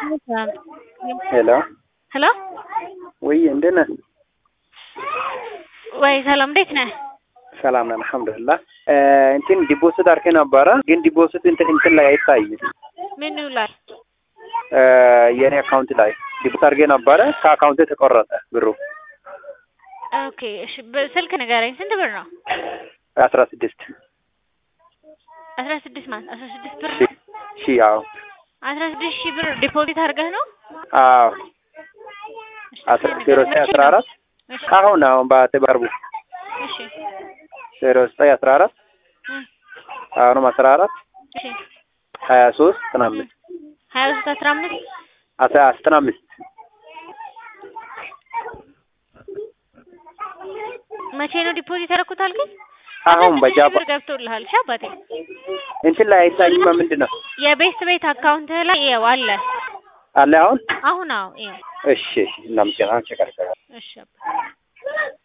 ሄሎ ሄሎ ወይ እንዴት ነህ? ወይ ሰላም እንዴት ነህ? ሰላም ነን አልሐምዱሊላህ። እንትን ዲፖዚት አድርጌ ነበረ ግን ዲፖዚት እንትን እንትን ላይ አይታይም። ምኑ ላይ የኔ አካውንት ላይ ዲፖዚት አድርጌ ነበረ ከአካውንቴ ተቆረጠ ብሩ ኦኬ እሺ በስልክ ንገረኝ ስንት ብር ነው? አስራ ስድስት አስራ ስድስት ማለት አስራ ስድስት ብር ሺ ሺ አዎ አስራ ስድስት ሺህ ብር ዲፖዚት አድርገህ ነው? አዎ እሺ፣ አስራ ንገረኝ። ዜሮ ዘጠኝ መቼ አስራ ነው? አራት እሺ አሁን አሁን በቅርቡ እሺ ዜሮ ዘጠኝ አስራ አራት እ አሁንም አስራ አራት እሺ ሀያ ሶስት ዘጠና አምስት ሀያ ሶስት አስራ አምስት አስራ ዘጠና አምስት መቼ ነው ዲፖዚት ያደረኩት አልከኝ? አሁን አስራ ስድስት ሺህ በጃባ ብር ገብቶልሃል። እሺ አባቴ እንትን ላይ አይታይም ምንድን ነው የቤት ቤት አካውንትህ ላይ ይኸው አለ። አለ አሁን አሁን አዎ ይኸው እሺ እናመሰግናለን ቸከርከ እሺ አባ